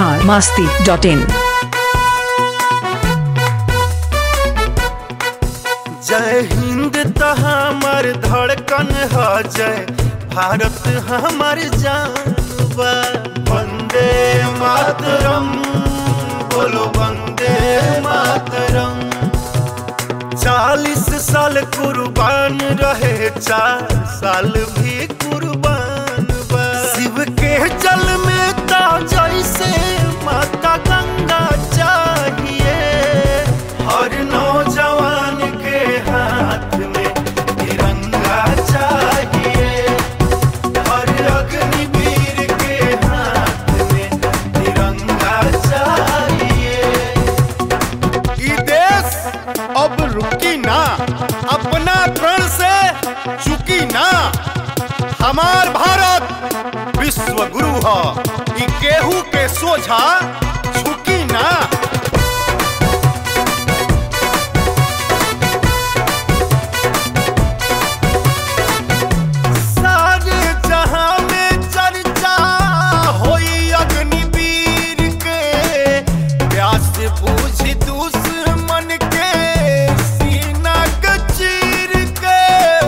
Bihar Masti dot in जय हिंद त हमर धड़कन ह जय भारत हमर जान बा वंदे मातरम बोलो वंदे मातरम चालीस साल कुर्बान रहे चार साल भी कुर्बान बा शिव के जल में ता जैसे माता गंगा चाहिए हर नौजवान के हाथ में तिरंगा चाहिए हर अग्निवीर के हाथ में तिरंगा चाहिए ई देश अब रुकी ना अपना प्रण से चुकी ना हमार भारत विश्व गुरु ह ई केहू के सोझा झुकी ना सारे जहां में चर्चा होई अग्निवीर के प्यास बूझ दुश्मन के सीना के चीर के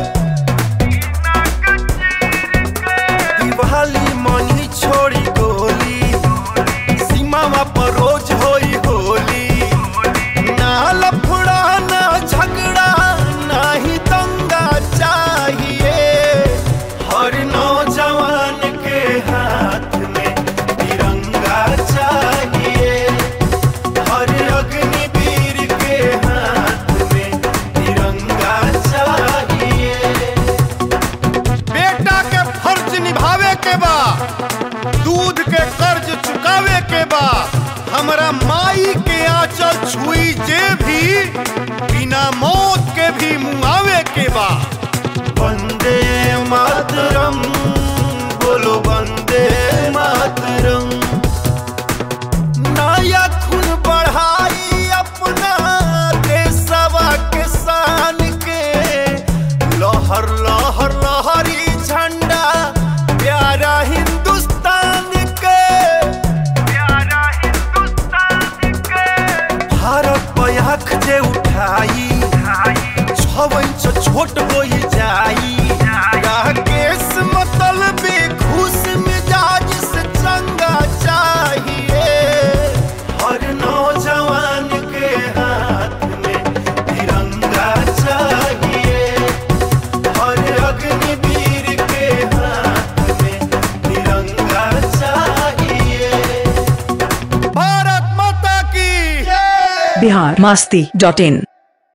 दिवाली मनी छोड़ी गोली सीमावा पर रोज होई होली ना लफड़ा ना झगड़ा ना ही दंगा चाहिए हर नौजवान के हाथ में तिरंगा चाहिए हर अग्निवीर के हाथ में तिरंगा चाहिए बेटा के फर्ज निभावे के बा दूध के कर्ज चुकावे के बा हमरा माई के आंचल छुई जे भी बिना मौत के भी मुआवे के बा वंदे मातरम बोलो वंदे मातरम नया खून बढ़ाई अपना देशवा के शान के लहर लहर लहरी झंडा प्यारा हिंदुस्तान के प्यारा हिंदुस्तान के भारत पयाख जे उठाई छव इंच छोट हो जाई राकेश मतलब खुश मिजाज से चंगा चाहिए हर नौजवान के हाथ में तिरंगा चाहिए हर अग्निवीर के हाथ में तिरंगा चाहिए भारत माता की बिहार मास्ती डॉट इन